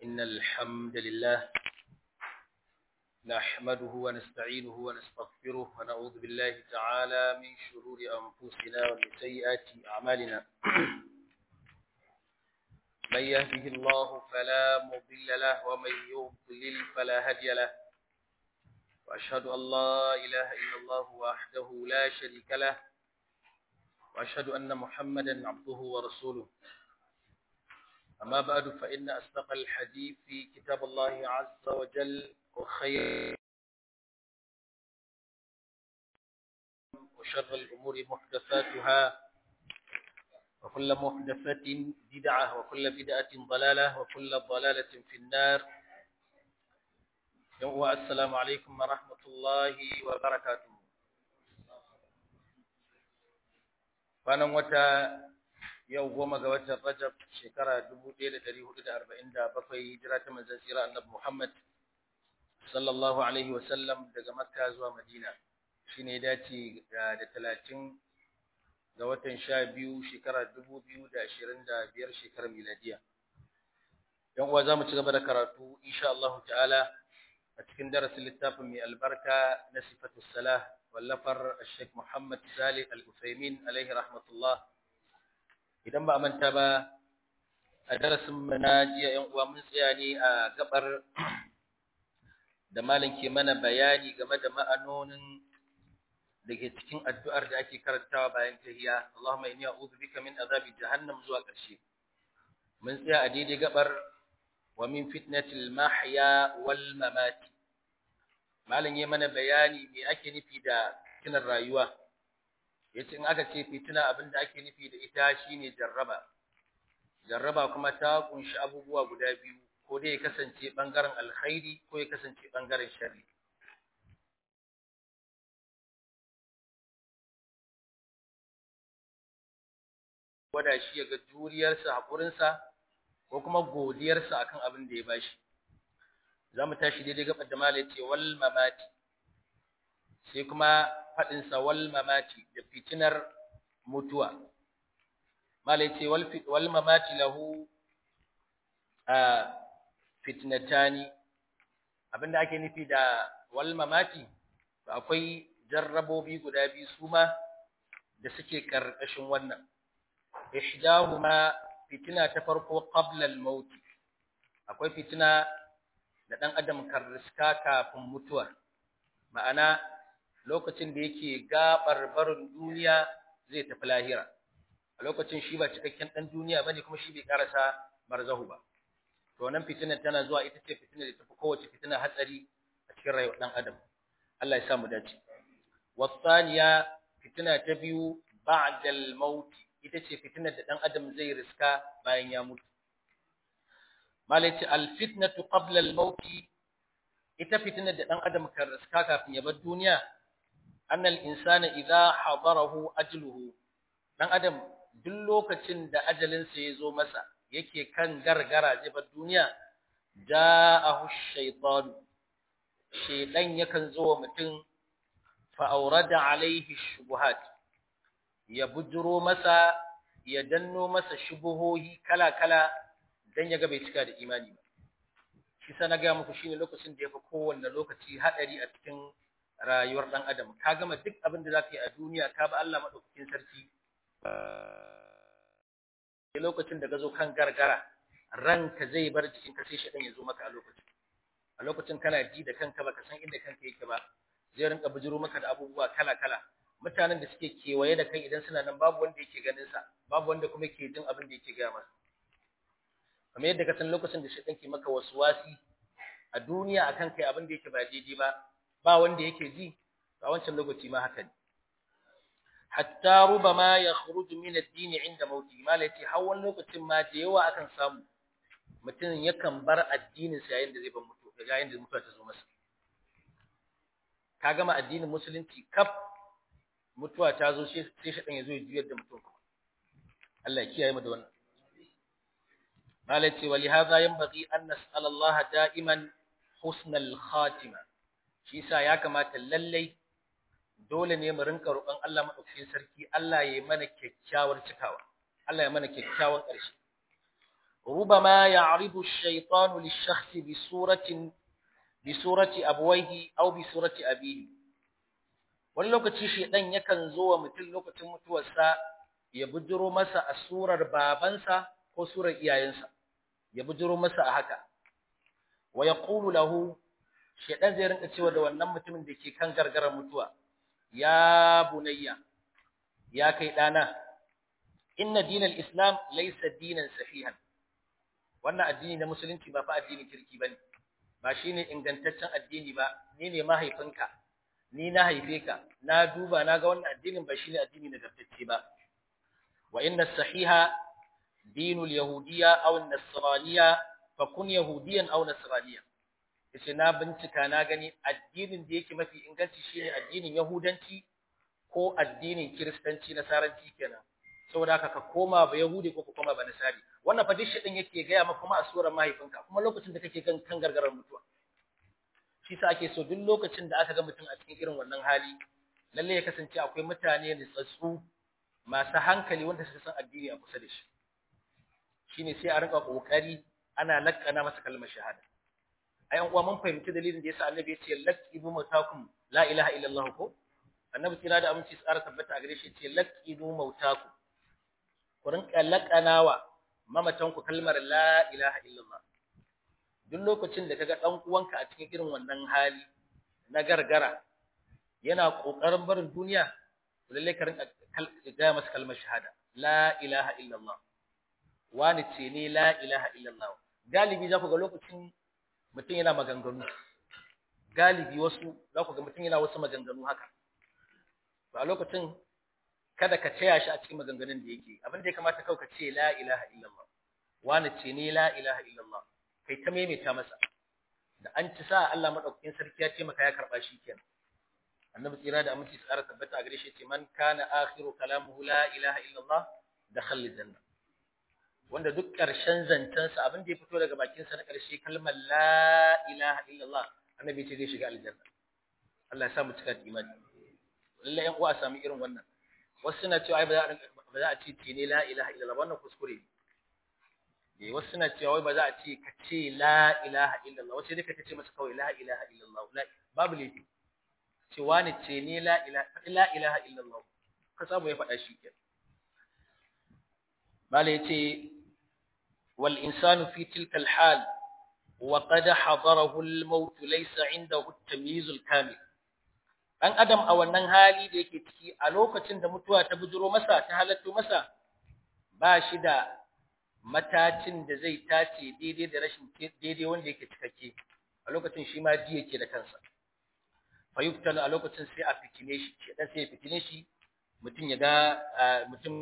إن الحمد لله نحمده ونستعينه ونستغفره ونعوذ بالله تعالى من شرور أنفسنا ومن سيئات أعمالنا من يهده الله فلا مضل له ومن يضلل فلا هادي له وأشهد أن لا إله إلا الله وحده لا شريك له وأشهد أن محمدا عبده ورسوله أما بعد فإن أصدق الحديث في كتاب الله عز وجل وخير وشر الأمور محدثاتها وكل محدثة بدعة وكل بدعة ضلالة وكل ضلالة في النار السلام عليكم ورحمة الله وبركاته kwanan wata yau goma ga watan Rajab shekara 1447 hijira ta manzon tsira annabi Muhammad sallallahu alaihi wa sallam daga Makka zuwa Madina shine dace da 30 ga watan 12 shekara 2025 shekarar miladiya yan uwa zamu ci gaba da karatu insha Allah ta'ala a cikin darasin littafin mai albarka na sifatus salah wallafar Sheikh Muhammad Salih Al-Utsaimin alaihi rahmatullah idan ba manta ba a darasin mu na jiya yan uwa mun tsaya ne a gabar da malam ke mana bayani game da ma'anonin da ke cikin addu'ar da ake karantawa bayan tahiyya Allahumma inni a'udhu bika min azabi jahannam zuwa ƙarshe mun tsaya a daidai gabar wa min fitnatil mahya wal mamati malam ya mana bayani me ake nufi da fitinar rayuwa yace in aka ce fitina abinda ake nufi da ita shine jarraba jarraba kuma ta kunshi abubuwa guda biyu ko dai ya kasance bangaren alkhairi ko ya kasance bangaren sharri wada shi ya ga juriyarsa haƙurinsa ko kuma godiyarsa akan abin da ya bashi za mu tashi daidai gabar da mala ce wal mamati sai kuma faɗinsa wal mamati da fitinar mutuwa mala ce wal mamati lahu a fitnatani abinda ake nufi da wal mamati akwai jarrabobi guda biyu su ma da suke ƙarƙashin wannan ihdahuma fitina ta farko qabla al-maut akwai fitina da ɗan adam kan riska kafin mutuwa ma'ana lokacin da yake gabar barin duniya zai tafi lahira a lokacin shi ba cikakken ɗan duniya bane kuma shi bai karasa barzahu ba to nan fitinar tana zuwa ita ce fitinar da tafi kowace fitina hatsari a cikin rayuwar ɗan adam Allah ya sa mu dace wasaniya fitina ta biyu ba'da al-maut ita ce fitinar da ɗan adam zai riska bayan ya mutu malaci alfitnatu qabla al-maut ita fitnar da dan adam kan riska kafin ya bar duniya annal insana idha hadarahu ajluhu dan adam duk lokacin da ajalin sa yazo masa yake kan gargara zai bar duniya ja'ahu shaytan shaydan yakan zo wa mutum fa awrada alaihi shubuhat ya bujuro masa ya danno masa shubuhohi kala kala dan ya ga bai cika da imani ba shi sa na ga muku shine lokacin da yafi kowanne lokaci hadari a cikin rayuwar dan adam ka gama duk abin da zaka yi a duniya ka ba Allah madaukakin sarki a lokacin da ka zo kan gargara ranka zai bar jikin ka sai shi ya zo maka a lokacin a lokacin kana ji da kanka baka san inda kanka yake ba zai rinka bijiro maka da abubuwa kala kala mutanen da suke kewaye da kai idan suna nan babu wanda yake ganin sa babu wanda kuma ke jin abin da yake gaya masa kamar yadda ka san lokacin da shaitan ke maka waswasi a duniya akan kai abin da yake ba daidai ba ba wanda yake ji a wancan lokaci ma haka ne hatta rubama yakhruju min ad-din inda mauti malati hawan lokacin ma da yawa akan samu mutum yakan bar addinin sa yayin da zai bar mutu yayin da mutuwa ta zo masa ka gama addinin musulunci kaf mutuwa ta zo sai shaitan ya zo ya juyar da mutum Allah ya kiyaye mu da wannan قالت ولهذا ينبغي أن نسأل الله دائما حسن الخاتمة shi yasa ya kamata lallai dole ne mu rinka roƙon Allah madaukakin sarki Allah ya yi mana kyakkyawar cikawa Allah ya mana kyakkyawan ƙarshe ربما يعرض الشيطان للشخص بصورة بصورة أبويه أو بصورة أبيه wani lokaci shedan yakan zo wa mutum lokacin mutuwarsa ya bujiro masa a surar babansa ko surar iyayensa ya bujiro masa a haka wa yaqulu lahu shedan zai rinka cewa da wannan mutumin da ke kan gargarar mutuwa ya bunayya ya kai dana inna dinal islam laysa dinan sahihan wannan addini na musulunci ba fa addinin kirki bane ba shine ingantaccen addini ba ni ne mahaifinka ni na haife ka na duba na ga wannan addinin ba shine addini nagartacce ba wa inna sahiha dinul yahudiyya aw nasraniyya fa kun yahudiyan aw nasraniyya yace na bincika na gani addinin da yake mafi inganci shine addinin yahudanci ko addinin kiristanci nasaranci kenan saboda haka ka koma ba yahudi ko ka koma ba nasari wannan fa dishi din yake gaya maka kuma a surar mahaifinka kuma lokacin da kake kan kan gargarar mutuwa shi sa ake so duk lokacin da aka ga mutum a cikin irin wannan hali lalle ya kasance akwai mutane da tsatsu masu hankali wanda suka san addini a kusa da shi shine sai a rinka kokari ana lakkana masa kalmar shahada ayan uwa mun fahimci dalilin da yasa annabi ya ce laqibu mautakum la ilaha illallah ko annabi kira da aminci tsara tabbata a gare shi ce laqibu mautakum ku rinka lakkanawa mamatan ku kalmar la ilaha illallah duk lokacin da kaga dan uwanka a cikin irin wannan hali na gargara yana kokarin barin duniya lalle ka rinka ga masa kalmar shahada la ilaha illallah wani ce ne la ilaha illallah galibi za ku ga lokacin mutum yana maganganu galibi wasu za ku ga mutum yana wasu maganganu haka to a lokacin kada ka taya shi a cikin maganganun da yake abin da ya kamata kawai ka ce la ilaha illallah wani ce ne la ilaha illallah kai ta maimaita masa da an ci sa Allah madaukakin sarki ya ce maka ya karba shi kenan annabi tsira da aminci tsara tabbata a gare shi ce man kana akhiru kalamuhu la ilaha illallah dakhala janna wanda duk ƙarshen zancensa abin da ya fito daga bakinsa na ƙarshe kalmar la ilaha illallah annabi ce zai shiga aljanna Allah ya sa mu cika da imani lallai yan uwa a sami irin wannan wasu suna cewa ai ba za a ba za a ce ce ne la ilaha illallah wannan kuskure ne wasu suna cewa wai ba za a ce ka ce la ilaha illallah wasu dai ka ce masa kawai la ilaha illallah babu laifi ce wani ce ne la ilaha la ilaha illallah ka samu ya faɗa shi kenan mala yace wal insanu fi tilka al hal wa qad hadarahu al maut laysa indahu at tamyiz al kamil dan adam a wannan hali da yake ciki a lokacin da mutuwa ta bujuro masa ta halatto masa ba shi da matacin da zai tace daidai da rashin daidai wanda yake cikakke a lokacin shi ma ji yake da kansa fa yuftalu a lokacin sai a fitine shi shedan sai ya fitine shi mutum ya ga mutum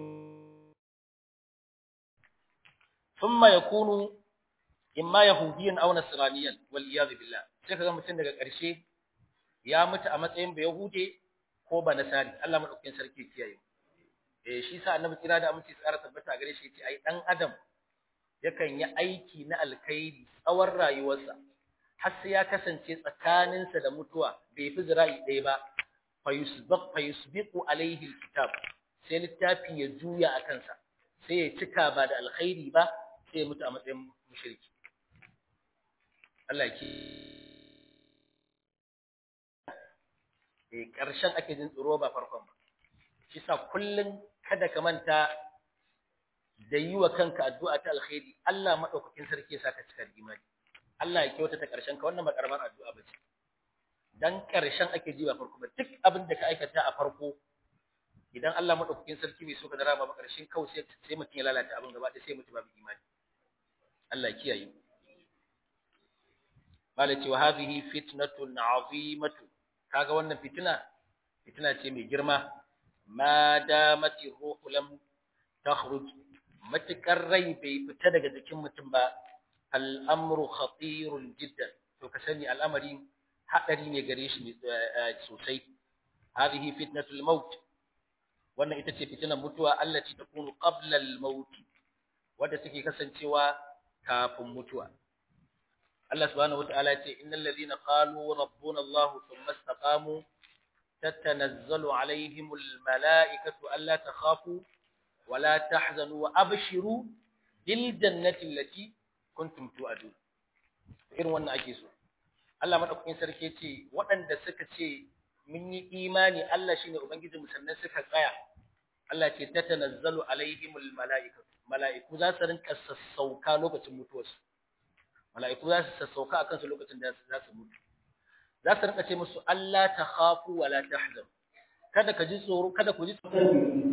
thumma yakunu imma yahudiyan aw nasraniyan wal iyad billah sai kaga mutum daga ƙarshe ya mutu a matsayin ba yahude ko ba nasari Allah madaukakin sarki kiyaye eh shi sa annabi kira da aminci tsara tabbata gare shi yace ai dan adam yakan yi aiki na alkhairi tsawon rayuwarsa har sai ya kasance tsakaninsa da mutuwa bai fi zira'i ɗaya ba fayusbaq fayusbiqu alaihi alkitab sai littafi ya juya a kansa sai ya cika ba da alkhairi ba sai ya mutu a matsayin mushriki Allah ki eh karshen ake jin tsoro ba farkon ba shi sa kullun kada ka manta da yi wa kanka addu'a ta alkhairi Allah madaukakin sarki ya saka cika da imani Allah ya kyautata karshen ka wannan ba karamar addu'a ba ce dan karshen ake ji ba farko ba duk abin da ka aikata a farko idan Allah madaukakin sarki bai so ka dara ba karshen kawai sai sai mutum ya lalata abin gaba ɗaya sai mutum babu imani Allah ya kiyaye malati wa hadhihi fitnatun azimatu kaga wannan fitina fitina ce mai girma ma damati ruhu lam takhruj matakar rai bai fita daga jikin mutum ba al'amru khatirun jiddan to ka sani al'amari hadari ne gare shi sosai hadhihi fitnatul maut wannan ita ce fitinar mutuwa allati takunu qabla al-maut wadda take kasancewa kafin mutuwa Allah subhanahu wataala ce innal ladhina qalu rabbuna Allah thumma istaqamu tatanazzalu alaihimul malaikatu alla takhafu wala tahzanu wa abshiru bil jannati allati kuntum tu'adun irin wannan ake so Allah madaukakin sarki ce waɗanda suka ce mun yi imani Allah shine ubangijinmu sannan suka tsaya Allah ce tatanazzalu alaihimul mala'ikatu mala'iku za su rinka sassauka lokacin mutuwarsu mala'iku za su sassauka akan su lokacin da za su mutu za su rinka ce musu Allah ta khafu wa la tahzan kada ka ji tsoro kada ku ji tsoro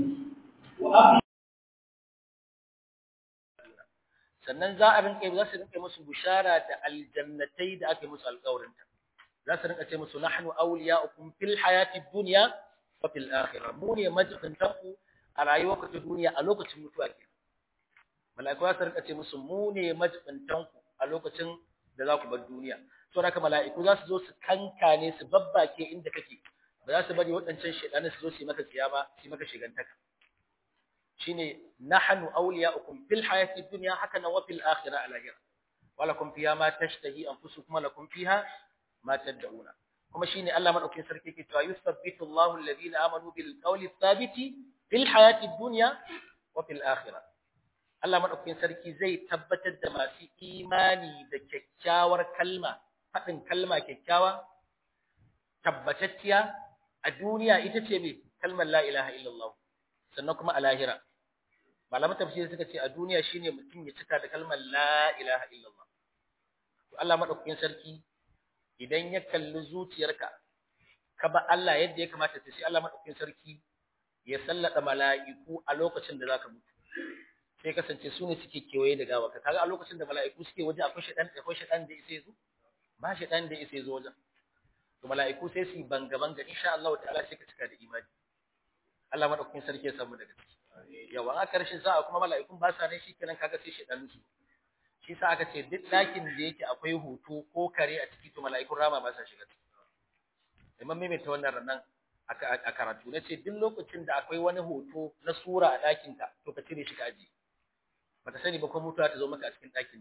sannan za a rinka za su rinka musu bushara da aljannatai da ake musu alƙawarinta za su rinka ce musu nahnu awliya'ukum fil hayati dunya wa fil akhirah mu ne majibintanku a rayuwarku ta duniya a lokacin mutuwa ke mala'iku za su rinka ce musu mu ne majibintanku a lokacin da za ku bar duniya to haka mala'iku za su zo su kankane su babbake inda kake ba za su bari waɗancan shedanin su zo su yi maka tsiyama su yi maka shigantaka shine nahnu awliya'ukum fil hayati dunya haka nan wa fil akhirah alahira walakum fiha ma tashtahi anfusukum wa lakum fiha ma tad'una kuma shine Allah madaukakin sarki ke cewa yusabbitu Allahu alladhina amanu bil qawli thabiti fil hayati dunya wa fil akhirah Allah madaukakin sarki zai tabbatar da masu imani da kyakkyawar kalma fadin kalma kyakkyawa tabbatacciya a duniya ita ce me kalmar la ilaha illallah sannan kuma a lahira malaman tafsiri suka ce a duniya shine mutum ya cika da kalmar la ilaha illallah to Allah madaukakin sarki idan ya kalli zuciyarka ka ba Allah yadda ya kamata ta sai Allah madaukakin sarki ya sallada mala'iku a lokacin da zaka mutu sai kasance su ne suke kewaye da gawa ka kaga a lokacin da mala'iku suke waje akwai shedan akwai shedan da isa zo ba shedan da isa zo wajen to mala'iku sai su banga banga insha Allah ta'ala sai ka cika da imani Allah madaukakin sarki ya samu daga ciki yawa a karshen sa'a kuma mala'ikun ba sa ne shikenan kaga sai shedan su shi sa aka ce duk dakin da yake akwai hoto ko kare a ciki to mala'ikun rama ba sa shiga ciki imam mai ta wannan ranan a karatu na ce duk lokacin da akwai wani hoto na sura a dakin ka to ka cire shi ka aji baka sani ba ko mutuwa ta zo maka a cikin dakin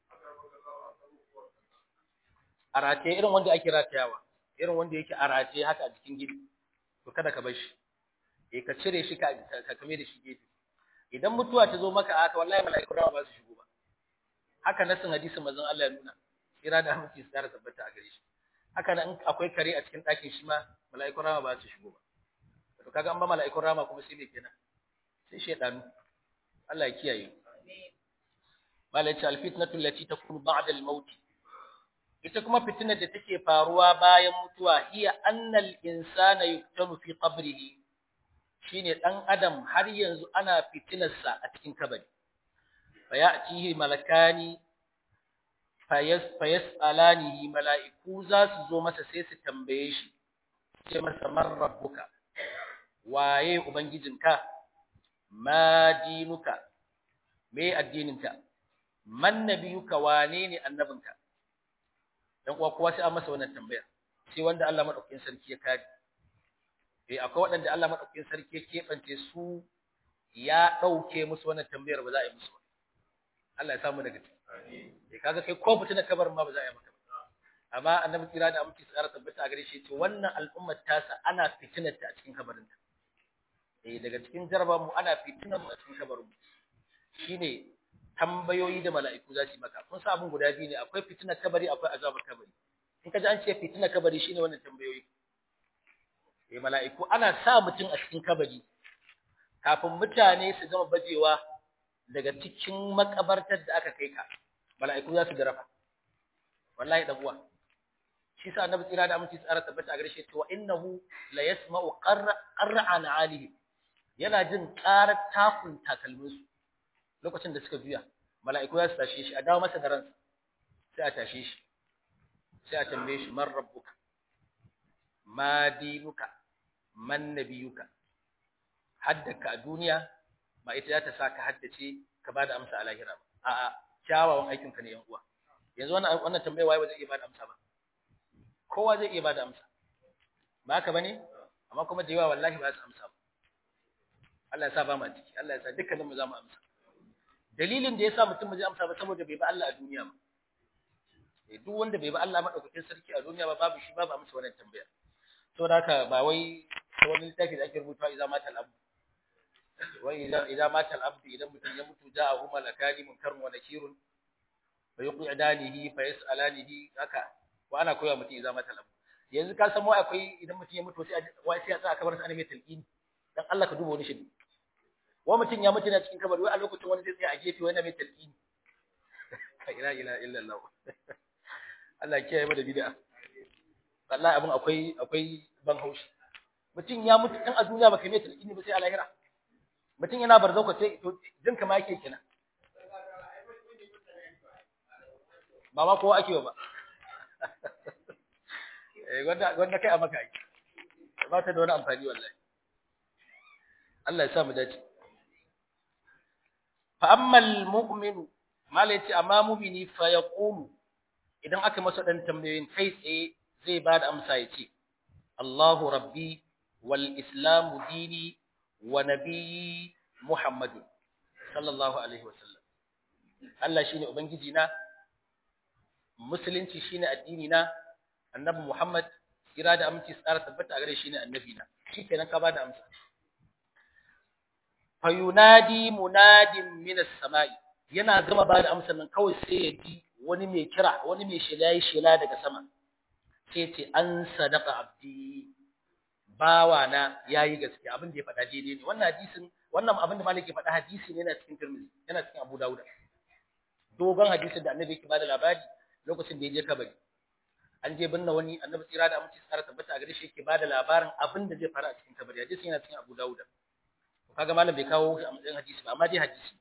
a rataye irin wanda ake ratayawa irin wanda yake a rataye haka a cikin gidi to kada ka bar shi eh ka cire shi ka ka kame da shi gefe idan mutuwa ta zo maka haka wallahi mala'ikun rawa ba su shigo ba haka nasin hadisin manzon Allah ya nuna kira da aminci su tsara tabbata a gare shi haka nan akwai kare a cikin ɗakin shi ma mala'ikun rama ba su shigo ba to kaga an ba mala'ikun rama kuma sai me kenan sai shedanu Allah ya kiyaye malai ce alfitnatu allati takunu ba'da al-maut ita kuma fitinar da take faruwa bayan mutuwa hiya annal insana yuktanu fi qabrihi shine dan adam har yanzu ana fitinarsa a cikin kabari fa ya'tihi malakani fayas'alanihi mala'iku za su zo masa sai su tambaye shi ce masa man rabbuka waye ubangijinka ma dinuka me addininka man nabiyuka wane ne annabinka dan uwa kowa sai an masa wannan tambaya sai wanda Allah madaukakin sarki ya kare eh akwai waɗanda Allah madaukakin sarki ya kebance su ya dauke musu wannan tambayar ba za a yi musu Allah ya samu daga ciki eh kaga kai ko fitina kabarin ma ba za a yi maka amma annabi kira da aminci tsara tabbata a gare shi ce wannan al'ummar tasa ana fitinar ta a cikin kabarin ta eh daga cikin jaraba mu ana fitinar mu a cikin kabarin mu shine tambayoyi da mala'iku za su yi maka kun sa abin guda biyu ne akwai fitinar kabari akwai azabar kabari in ka ji an ce fitinar kabari shine wannan tambayoyi eh mala'iku ana sa mutum a cikin kabari kafin mutane su gama bajewa daga cikin makabartar da aka kai ka mala'iku za su garafa wallahi dan uwa shi sa annabi tsira da aminci tsara tabbata a gare shi cewa innahu la yasma'u qarra'an alihi yana jin qarar takun takalmin su lokacin da suka juya mala'iku za su tashe shi a dawo masa da ransa sai a tashe shi sai a tambaye shi man rabbuka ma dinuka man nabiyuka haddaka a duniya ba ita za ta sa ka haddace ka ba da amsa a lahira ba a'a kyawawan aikinka ne yan uwa yanzu wannan wannan tambaya waye ba zai iya ba da amsa ba kowa zai iya ba da amsa ba haka bane amma kuma da yawa wallahi ba su amsa ba Allah ya sa ba mu ciki Allah ya sa dukkanin mu za mu amsa dalilin da yasa mutum ba zai amsa ba saboda bai ba Allah a duniya ba eh duk wanda bai ba Allah madaukakin sarki a duniya ba babu shi babu amsa wannan tambaya to da haka ba wai wani littafi da ake rubuta idan mata al'abu wai idan idan mata al-abdu idan mutum ya mutu ja'ahu malakani munkarun wa nakirun fa yuqidanihi fa yas'alanihi haka wa ana koya mutum idan mata al-abdu yanzu ka san mu akwai idan mutum ya mutu sai wai sai a tsaya kabar sa ne mai talqini dan Allah ka duba wani shi wa mutum ya mutu na cikin kabari wai a lokacin wani zai tsaya a gefe wani mai talqini la ilaha illallah Allah ya kiyaye mu da bid'a wallahi abin akwai akwai ban haushi mutum ya mutu dan a duniya baka mai talqini ba sai a lahira mutum yana barzauka sai to jin kama yake kenan ba ma kowa ake ba eh wanda wanda kai a maka ake ba ta da wani amfani wallahi Allah ya sa mu dace fa ammal mu'minu mala yace amma mu'mini fa yaqulu idan aka masa dan tambayoyin kai tsaye zai ba da amsa yace Allahu rabbi wal islamu dini wa nabiyyi Muhammadu sallallahu alaihi wasallam Allah shine ubangiji na musulunci shine addini na annabi Muhammad kira da aminci tsara tabbata a gare shi ne annabi na shikenan ka bada amsa fayunadi munadin minas samai yana gama bada amsar nan kawai sai ya ji wani mai kira wani mai shela ya shela daga sama sai ce an sadaka abdi bawa na yayi gaske abin da ya faɗa daidai ne wannan hadisin wannan abin da malaki faɗa hadisi ne yana cikin Tirmidhi yana cikin Abu Dawud dogon hadisin da annabi yake bada labari lokacin da ya je kabari an je binne wani annabi tsira da amince tsara tabbata a gare shi yake bada labarin abin da zai faru a cikin kabari hadisin yana cikin Abu Dawud kaga malam bai kawo shi a matsayin hadisi ba amma dai hadisi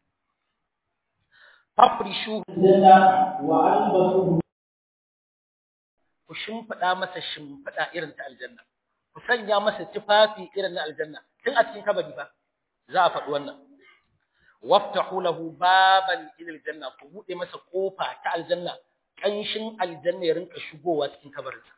fafrishu lana wa albasu ku shimfida masa shimfida irin ta aljanna ku sanya masa tufafi irin na aljanna tun a cikin kabari ba za a faɗi wannan waftahu lahu baban ila aljanna ku bude masa kofa ta aljanna kanshin aljanna ya rinka shigowa cikin kabarinsa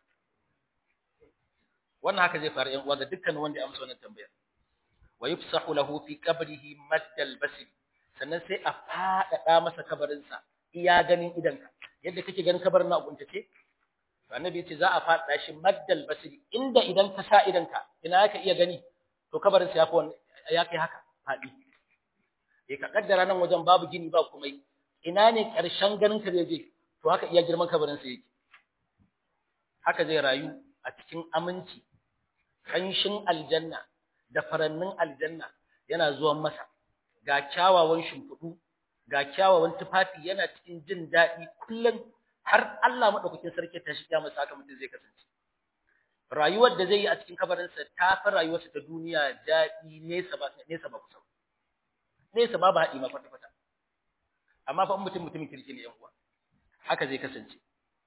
wannan haka zai faru yan uwa ga dukkan wanda ya amsa wannan tambayar wa yufsahu lahu fi qabrihi maddal basir sannan sai a faɗaɗa masa kabarinsa iya ganin idanka yadda kake ganin kabarin na ubuntace to annabi yace za a faɗaɗa shi maddal basir inda idan ka sa idanka ina ka iya gani to kabarin sa yafi ya kai haka faɗi eh ka kaddara nan wajen babu gini ba komai ina ne ƙarshen ganin ka zai je to haka iya girman kabarin sa yake haka zai rayu a cikin aminci kanshin aljanna da farannin aljanna yana zuwan masa ga kyawawan shimfiɗu ga kyawawan tufafi yana cikin jin daɗi kullum har Allah madaukakin sarki ta shiga masa haka mutum zai kasance rayuwar da zai yi a cikin kabarinsa ta fi rayuwarsa ta duniya daɗi nesa ba nesa ba kusa nesa ba ba haɗi ma kwata kwata amma fa mutum mutumin kirki ne yan uwa haka zai kasance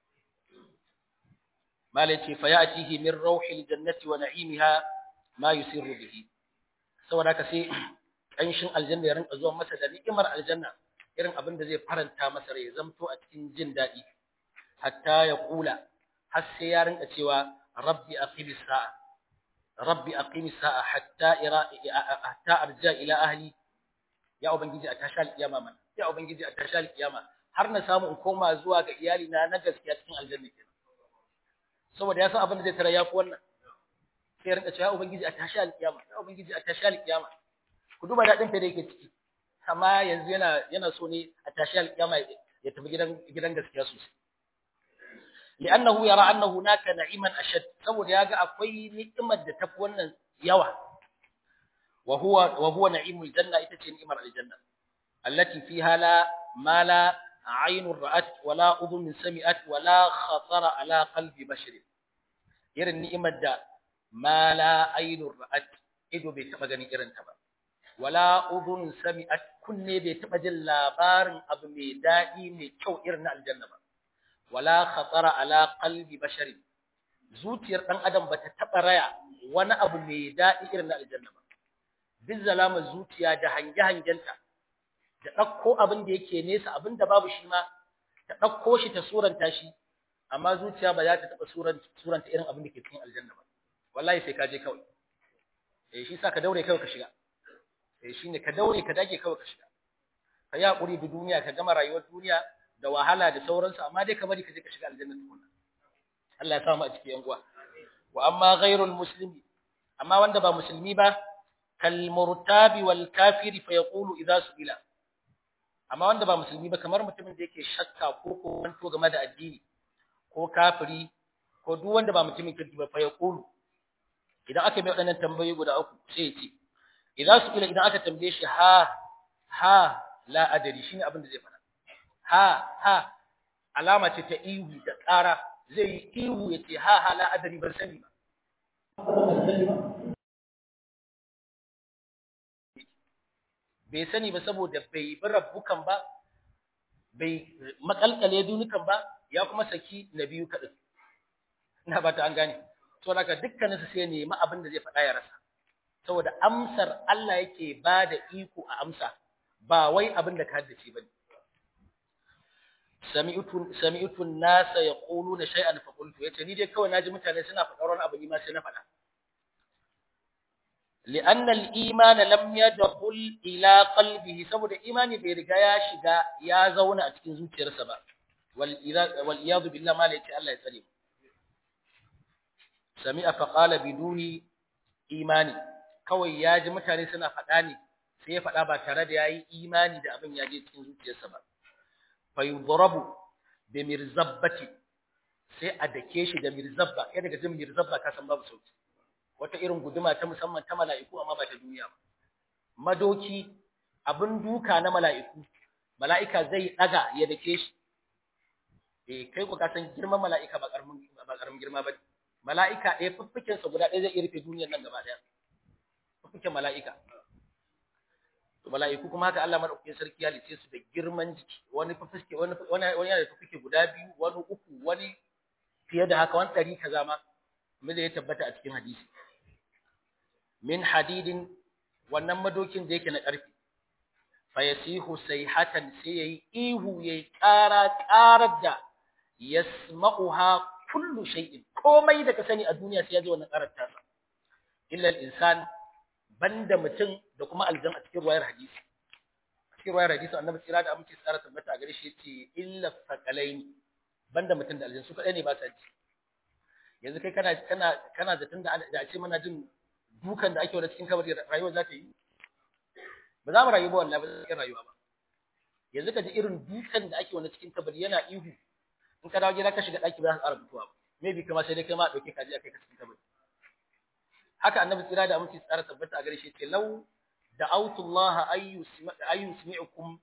malai ce fa ya'tihi min rauhil jannati wa na'imiha ma yusirru bihi saboda haka sai kanshin aljanna ya rinka zuwa masa da ni'imar aljanna irin abin da zai faranta masa rai zamto a cikin jin daɗi hatta ya kula har sai ya rinka cewa rabbi aqimis sa'a rabbi aqimis sa'a hatta ira hatta arja ila ahli ya ubangiji a tashi alkiyama man ya ubangiji a tashi alkiyama har na samu in koma zuwa ga iyali na na gaskiya cikin aljanna kenan saboda ya san abin da zai tara yafi wannan sai rinka cewa ubangiji a tashi alkiyama ya ubangiji a tashi alkiyama ku duba dadin fa da yake ciki amma yanzu yana yana so ne a tashi alkiyama ya tafi gidan gidan gaskiya sosai li'annahu yara anna hunaka na'iman ashad saboda yaga akwai ni'imar da tafi wannan yawa wa huwa wa huwa na'imul janna ita ce ni'imar aljanna allati fiha la ma la عين رأت ولا أذن سمعت ولا خطر على قلب بشر irin ni'imar da ma la ainur ra'at ido bai taba ganin irin ta ba wala udhun sami'at kunne bai taba jin labarin abu mai dadi mai kyau irin na aljanna ba wala khatara ala qalbi bashari zuciyar dan adam bata taba raya wani abu mai dadi irin na aljanna ba bin zalama zuciya da hange hangenta da dauko abin da yake nesa abin da babu shi ma ta dauko shi ta suranta shi amma zuciya ba za ta taba suranta irin abin da ke cikin aljanna ba wallahi sai ka je kawai eh shi sa ka daure kawai ka shiga eh shine ka daure ka dage kawai ka shiga ka yi hakuri da duniya ka gama rayuwar duniya da wahala da sauransu amma dai ka bari ka je ka shiga aljanna tukuna Allah ya samu a cikin yan uwa wa amma ghairul muslimi amma wanda ba musulmi ba kal murtabi wal kafiri fa yaqulu idza su'ila amma wanda ba musulmi ba kamar mutumin da yake shakka ko ko wanto game da addini ko kafiri ko duk wanda ba mutumin kirki ba fa yaqulu idan aka mai waɗannan tambayoyi guda uku sai ya ce idza su'ila idan aka tambaye shi ha ha la adari shine abin da zai faɗa ha ha alama ce ta ihu da ƙara zai yi ihu ya ce ha ha la adari ban sani ba bai sani ba saboda bai bi rabbukan ba bai makalkale dunukan ba ya kuma saki na biyu kaɗin ina ba ta an gane to naka dukkaninsu sai nemi abin da zai faɗa ya rasa saboda amsar Allah yake ba da iko a amsa ba wai abin da ka haddace ba ne sami'tu nasa yaquluna shay'an fa qultu yace ni dai kawai naji mutane suna faɗar wani abu ni ma sai na faɗa li'anna al-iman lam yadkhul ila qalbihi saboda imani bai riga ya shiga ya zauna a cikin zuciyarsa ba wal wal iyad billah ma la Allah ya tsare sami'a fa qala biduni imani kawai ya ji mutane suna faɗa ne sai ya faɗa ba tare da yayi imani da abin ya je cikin zuciyarsa ba fayudrabu bi mirzabbati sai a dake shi da mirzabba kai daga jin mirzabba ka san babu sauki wata irin guduma ta musamman ta mala'iku amma ba ta duniya ba madoki abin duka na mala'iku mala'ika zai daga ya dake shi eh kai ku ka san girman mala'ika ba karamin ba karamin girma ba mala'ika ɗaya fuffuken sa guda ɗaya zai iya rufe duniyar nan gaba ɗaya fuffuken mala'ika to mala'iku kuma haka Allah madaukakin sarki ya lice su da girman jiki wani fufuke wani wani yana da fufuke guda biyu wani uku wani fiye da haka wani ɗari kaza ma me da ya tabbata a cikin hadisi min hadidin wannan madokin da yake na ƙarfi fa yasihu sayhatan sai yayi ihu yayi ƙara ƙarar da yasma'uha kullu shay'in komai da ka sani a duniya sai ya ji wannan ƙarar tasa illa al-insan banda mutum da kuma aljan a cikin ruwayar hadisi cikin ruwayar hadisi annabi tsira da amince tsara tabbata a gare shi yace illa faqalaini banda mutum da aljan su kadai ne ba sa ji yanzu kai kana kana kana zaton da da a ce muna jin dukan da ake wani cikin kabari rayuwa za ta yi ba za mu rayu ba wallahi ba za rayuwa ba yanzu ka ji irin dukan da ake wani cikin kabari yana ihu in ka dawo gida ka shiga daki ba za ka ƙara mutuwa ba maybe kama sai dai kai ma a dauke ka je a kai ka cikin kabari haka annabi tsira da aminci tsara tabbata a gare shi ce law da'awtu Allah ay yusmi'ukum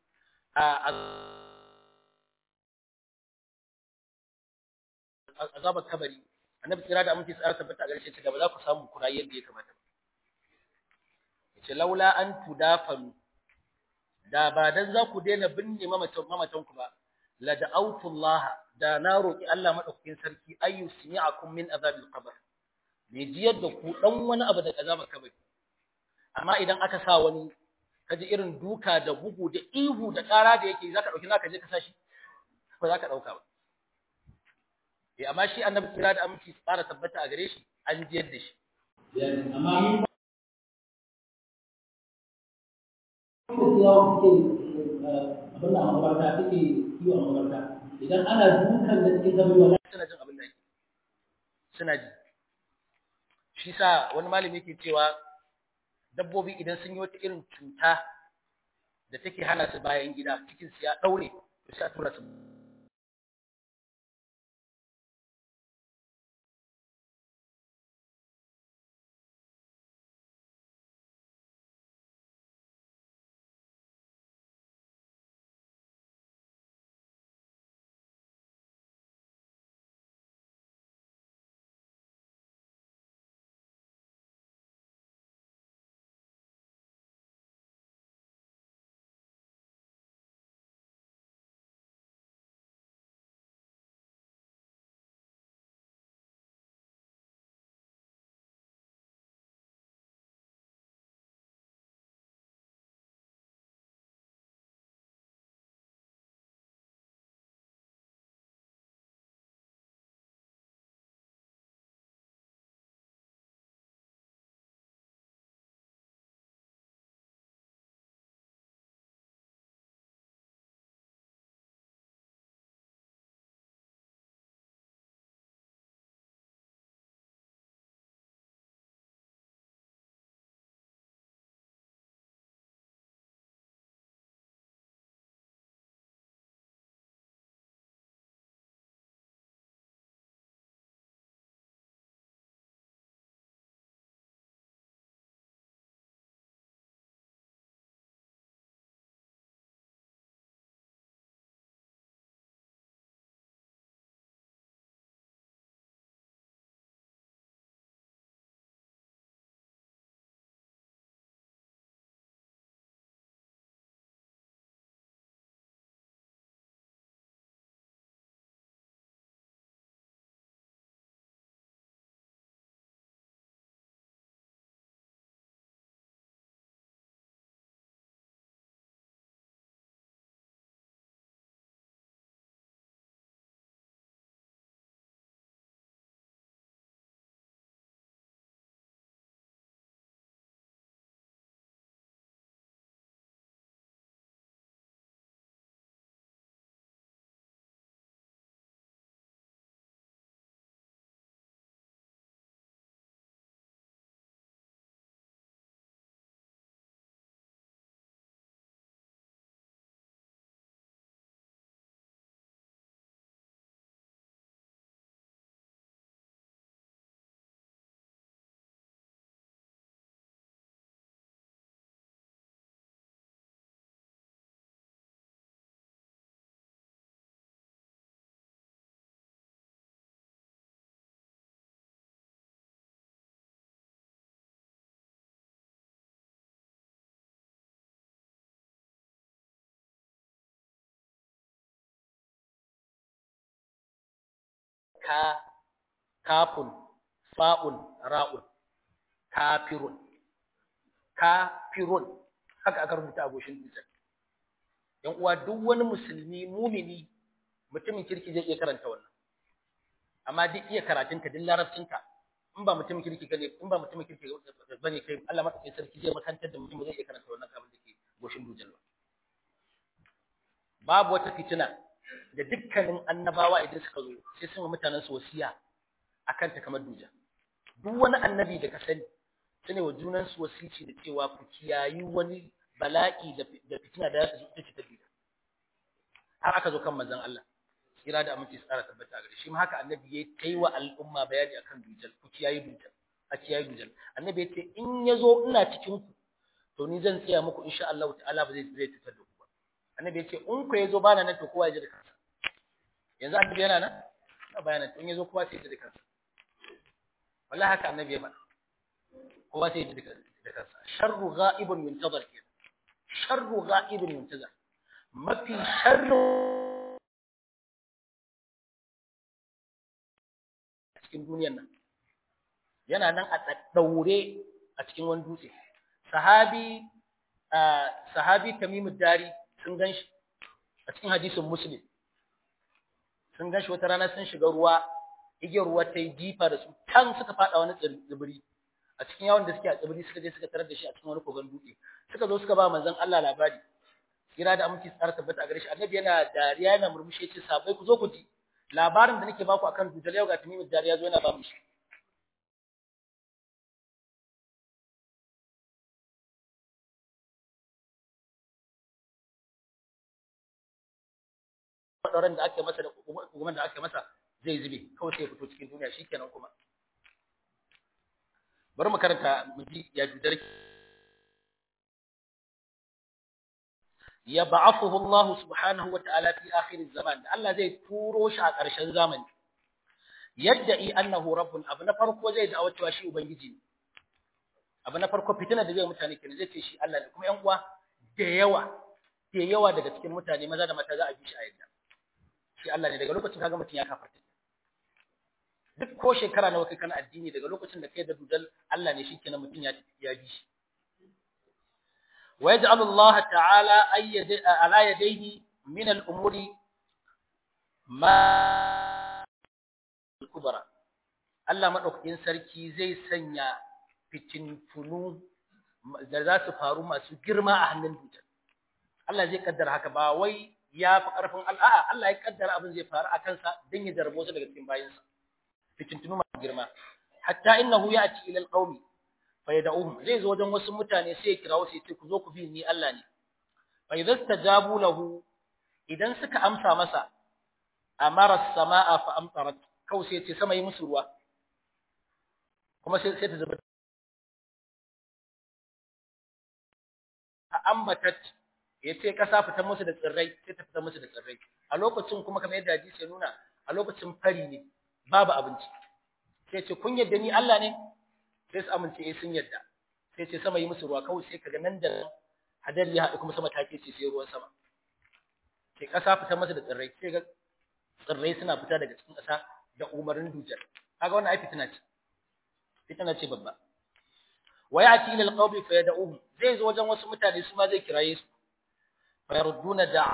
azabar kabari annabi tsira da aminci tsara tabbata a gare shi ce da ba za ku samu kura yadda ya kamata ba yace laula an tudafanu da ba dan za ku daina binne mamatan mamatan ku ba la da'awtu Allah da na roki Allah madaukakin sarki ay yusmi'akum min azabil qabr bai jiyar da ku dan wani abu da azabar kabari amma idan aka sa wani kaji irin duka da bugu da ihu da ƙara da yake zaka dauki zaka je ka sashi ba zaka dauka ba eh amma shi annabi kira da aminci tsara tabbata a gare shi an jiyar da shi amma mun da suke abin da amabarta suke yi wa amabarta idan ana dukan da suke zama wala suna jin abin da yake suna ji shi sa wani malami yake cewa dabbobi idan sun yi wata irin cuta da take hana su bayan gida cikin su ya daure to sai a tura su ka kafun fa'un ra'un kafirun kafirun haka aka rubuta a goshin dutsen yan uwa duk wani musulmi mumini mutumin kirki zai iya karanta wannan amma duk iya karatunka duk larabcinka in ba mutumin kirki gane in ba mutumin kirki bane kai Allah madaukakin sarki zai makantar da mutum zai iya karanta wannan abin da ke goshin dutsen ba babu wata fitina da dukkanin annabawa idan suka zo sai sun mutanen su wasiya akan ta kamar duja duk wani annabi da ka sani sune wa junan su wasici da cewa ku kiyayi wani bala'i da fitina da za ta zo ta duja har aka zo kan manzon Allah kira da aminci su tsara tabbata gare shi ma haka annabi ya kai wa al'umma bayani akan dujal ku kiyayi dujal a kiyayi dujal annabi ya ce in ya zo ina cikin ku to ni zan tsaya muku insha Allah ta'ala ba zai zai tutar da ku ba annabi ya ce in ku ya zo bana nan to kowa ya ji da kansa yanzu annabi yana nan ba bayanan in ya zo kowa sai ya ji da kansa wallahi haka annabi ya faɗa kowa sai ya ji da kansa sharru ghaibun yuntazar kenan sharru ghaibun yuntazar mafi sharru cikin duniyar nan yana nan a daure a cikin wani dutse sahabi sahabi tamimud dari sun ganshi a cikin hadisin muslim sun ganshi wata rana sun shiga ruwa igiyar ruwa ta yi jifa da su can suka fada wani tsibiri a cikin yawon da suke a tsibiri suka je suka tarar da shi a cikin wani kogon dutse suka zo suka ba manzon Allah labari kira da aminci tsara tabbata a gare shi annabi yana dariya yana murmushi ce sabai ku zo ku ji labarin da nake baku akan dujal yau ga tamimin dariya zo yana ba mu shi ɗauran da ake masa da hukumar da ake masa zai zube kawai sai ya fito cikin duniya shikenan kuma bari mu karanta mu ji ya dudar ya ba'athuhu Allah subhanahu wa ta'ala fi akhir zaman Allah zai turo shi a ƙarshen zamani yadda i annahu rabbun abu na farko zai da cewa shi ubangiji ne abu na farko fitina da zai mutane kenan zai ce shi Allah ne kuma ƴan uwa da yawa da yawa daga cikin mutane maza da mata za a bi shi a yadda shi Allah ne daga lokacin kaga mutum ya kafarta duk ko shekara nawa kai kana addini daga lokacin da kai da dudal Allah ne shikenan mutum ya ya bi shi wa yaj'al Allah ta'ala ayyad ala yadayhi min al-umuri ma al-kubra Allah madaukakin sarki zai sanya fitintunu da za su faru masu girma a hannun dudal Allah zai kaddara haka ba wai ya fi ƙarfin al'a'a Allah ya kaddara abin zai faru a kansa don ya jarbo su daga cikin bayansa fitintunu masu girma hatta innahu ya'ti ila alqaumi fa yad'uhum zai zo wajen wasu mutane sai ya kira wasu ya ce ku zo ku bi ni Allah ne fa idza stajabu lahu idan suka amsa masa amara as-samaa fa amtarat kau sai ya ce sama yi musu ruwa kuma sai sai ta zuba a ambatat ya ce ƙasa fitar musu da tsirrai sai ta fitar musu da tsirrai a lokacin kuma kamar yadda hadisi ya nuna a lokacin fari ne babu abinci sai ce kun yadda ni Allah ne sai su amince eh sun yadda sai ce sama yi musu ruwa kawai sai kaga nan da nan hadari ya haɗu kuma sama ta ce sai ruwan sama sai ƙasa fitar musu da tsirrai sai ga tsirrai suna fita daga cikin ƙasa da umarnin dujar kaga wannan ai fitina ce fitina ce babba wa ya'ti ila alqawmi fa yad'uhum zai zo wajen wasu mutane su ma zai kiraye su فيردون دع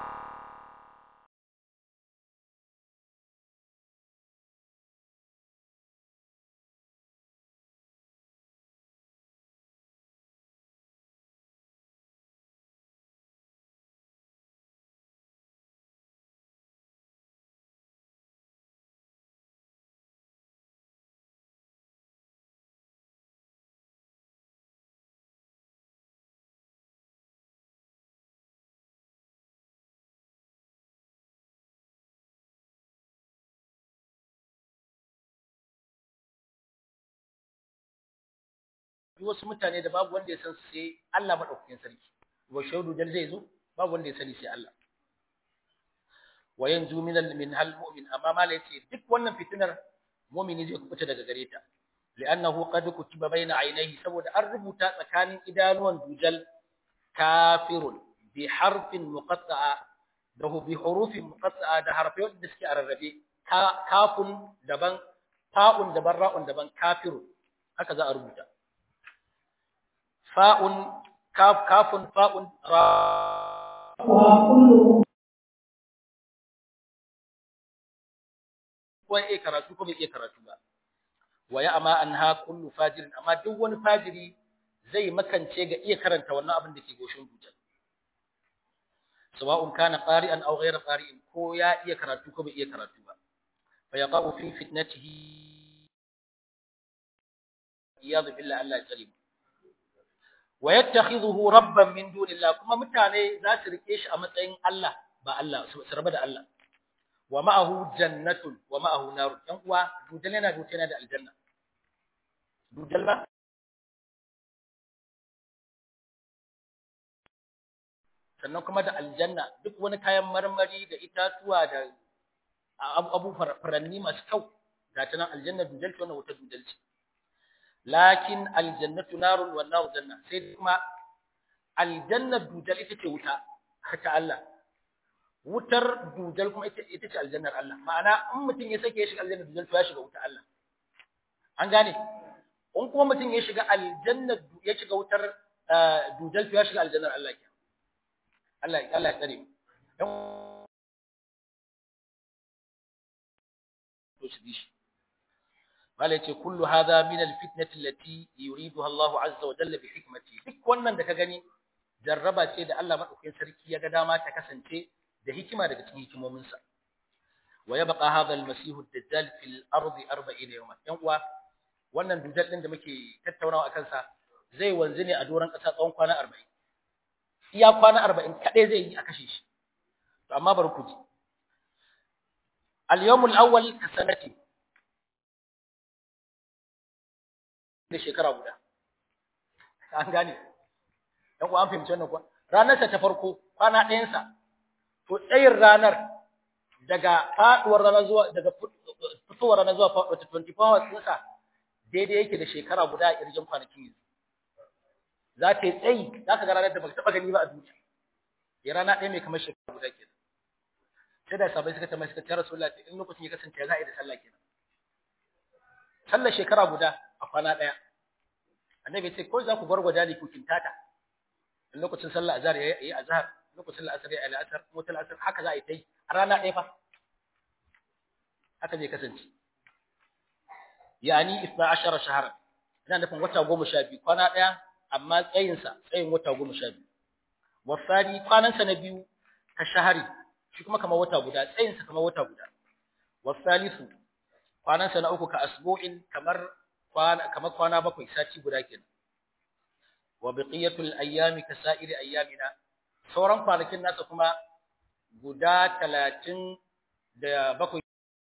wasu mutane da babu wanda ya san su sai Allah madaukakin sarki wa shaudu dal zai zo babu wanda ya sani sai Allah wa yanzu min al min hal mu'min amma mala yace duk wannan fitinar mu'mini zai kubuta daga gare ta li'annahu qad kutiba baina aynayhi saboda an rubuta tsakanin idanuwan dujal kafirun bi harfin muqatta'a da bi hurufin muqatta'a da harfai wanda suke a rarrabe kafun daban fa'un daban ra'un daban kafiru haka za a rubuta fa'un kafun fa'un ra ko ya karatu ko bai iya karatu ba wa ya amma anha kullu fajirin amma duk wani fajiri zai makance ga iya karanta wannan abin da ke goshin dutsen sawa'un kana qari'an aw ghayra qari'in ko ya iya karatu ko bai iya karatu ba fa yaqa'u fi fitnatihi iyad billah Allah ya tsare wa yattakhidhuhu rabban min dunillah kuma mutane za su rike shi a matsayin Allah ba Allah su raba da Allah wa ma'ahu jannatun wa ma'ahu nar dan uwa dudal yana dutse yana da aljanna dudal ba sannan kuma da aljanna duk wani kayan marmari da itatuwa da abu faranni masu kyau ga ta nan aljanna dudal ce wannan wuta dudal ce lakin aljannatu narun wan nar janna sai kuma aljanna dudal ita ce wuta ta Allah wutar dudal kuma ita ita ce aljannar Allah ma'ana in mutum ya sake ya shiga aljannar dudal to ya shiga wutar Allah an gane in kuma mutum ya shiga aljannar ya shiga wutar dudal to ya shiga aljannar Allah ke Allah Allah ya tsare mu to shi dishi wala yace kullu hadha min alfitnati allati yuriduha Allah azza wa jalla bi hikmati duk wannan da ka gani jarraba ce da Allah madaukakin sarki ya ga dama ta kasance da hikima daga cikin hikimominsa wa yabqa hadha almasih ad-dajjal fil ardi 40 yawma yan uwa wannan dujal din da muke tattaunawa akan sa zai wanzu ne a doran kasa tsawon kwana 40 iya kwana 40 kadai zai yi a kashe shi to amma bari ku ji al-yawm al-awwal ka sanati da shekara guda an gane yan uwa an fahimci wannan kuwa ranar sa ta farko kwana ɗayan sa to tsayin ranar daga faduwar rana zuwa daga fitowar rana zuwa faduwar 24 hours ɗinsa daidai yake da shekara guda a ƙirjin kwanakin yanzu za ta yi tsayi za ka ga ranar da baka taɓa gani ba a duniya ya rana ɗaya mai kamar shekara guda kenan sai da sabai suka tambaye suka ce rasulullah in lokacin ya kasance za a yi da sallah kenan sallar shekara guda a kwana ɗaya annabi ya ce ko za ku gwargwada ne ku kintata in lokacin sallah azhar ya yi azhar lokacin la'asar ya al'asar mutul asar haka za a yi ta yi a rana ɗaya fa haka zai kasance yani isna ashara shahara ina nufin wata goma sha biyu kwana ɗaya amma tsayinsa tsayin wata goma sha biyu wasani kwanansa na biyu ka shahari shi kuma kamar wata guda tsayinsa kamar wata guda wasalisu kwanansa na uku ka asbu'in kamar kwana kamar kwana bakwai sati guda kenan wa baqiyatul ayyami ka sa'iri ayyamina sauran kwanakin nasa kuma guda talatin da bakwai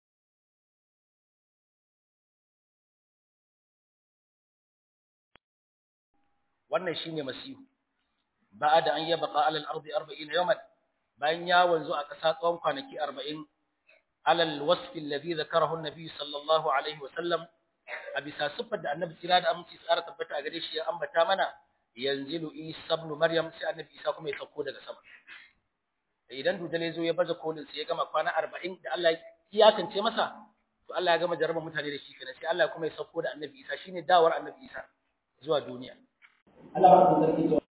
wannan shine masihu ba'da an yabqa 'ala al-ardi 40 yawman bayan ya wanzu a ƙasa tsawon kwanaki 40 ala al-wasf alladhi dhakarahu an-nabi sallallahu alaihi wa sallam a bisa siffar da annabi tsira da aminci tsara tabbata a gare shi ya ambata mana yanzilu isa ibn maryam sai annabi isa kuma ya sauko daga sama idan dudale zo ya baza kolin sai ya gama kwana 40 da Allah ya iyakance masa to Allah ya gama jarraba mutane da shi kenan sai Allah kuma ya sauko da annabi isa shine dawar annabi isa zuwa duniya Allah ba da sarki cewa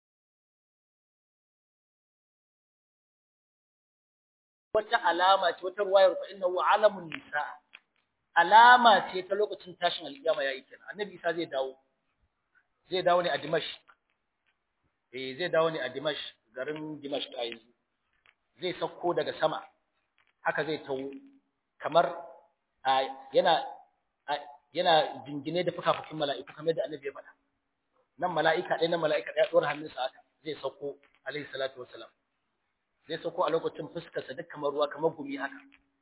wata alama ce wata ruwayar fa innahu alamun nisa alama ce ta lokacin tashin alkiyama yayi kenan annabi isa zai dawo zai dawo ne a Dimash eh zai dawo ne a Dimash garin Dimash a yanzu zai sauko daga sama haka zai tawo kamar yana yana jingine da fukafukin mala'iku kamar da annabi ya faɗa nan mala'ika ɗaya na mala'ika ɗaya ɗora hannunsa haka zai sauko alaihi salatu wassalam zai sauko a lokacin fuskarsa duk kamar ruwa kamar gumi haka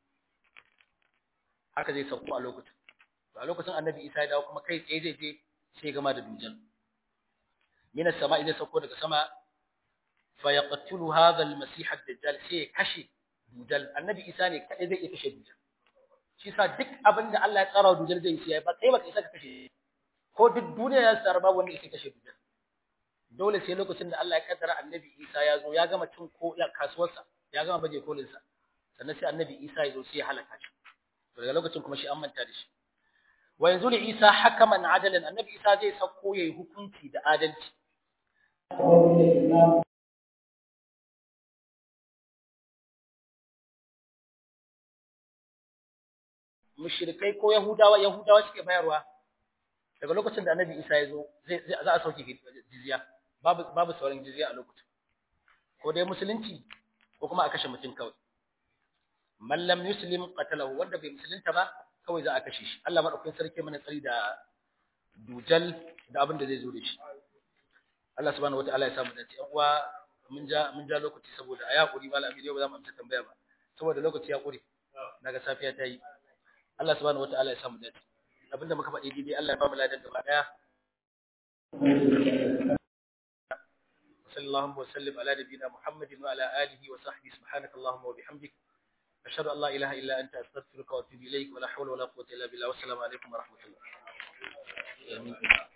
haka zai sauko a lokacin a lokacin annabi isa ya dawo kuma kai tsaye zai je sai gama da dujal min as-sama'i zai sauko daga sama fa yaqtulu hadha al-masih ad-dajjal sai kashe dujal annabi isa ne kadai zai iya kashe dujal shi sa duk abin da Allah ya tsara dujal zai yi ba kai ba kai saka kashe ko duk duniya ya tsara babu wanda yake kashe dujal dole sai lokacin da Allah ya kaddara annabi isa ya zo ya gama cin ko kasuwarsa ya gama baje kolin sa sannan sai annabi isa ya zo sai ya halaka shi daga lokacin kuma shi an manta da shi wa yanzu li Isa hakaman adalan annabi Isa zai sauko yayi hukunci da adalci mushrikai ko yahudawa yahudawa suke bayarwa daga lokacin da annabi Isa ya zo zai za a sauke jizya babu babu sauran jizya a lokacin ko dai musulunci ko kuma a kashe mutum kawai man lam yuslim qatalahu wanda bai musulunta ba kawai za a kashe shi Allah madaukakin sarki mana tsari da dujal da abin da zai zo da shi Allah subhanahu wataala ya samu dace yan uwa mun ja mun ja lokaci saboda a yakuri malami yau ba za mu amsa tambaya ba saboda lokaci ya kure daga safiya ta yi Allah subhanahu wataala ya samu dace abinda muka faɗi daidai Allah ya ba mu ladan gaba daya صلى الله وسلم على نبينا محمد وعلى آله وصحبه سبحانك اللهم وبحمدك أشهد أن لا إله إلا أنت أستغفرك وأتوب إليك ولا حول ولا قوة إلا بالله والسلام عليكم ورحمة الله آمين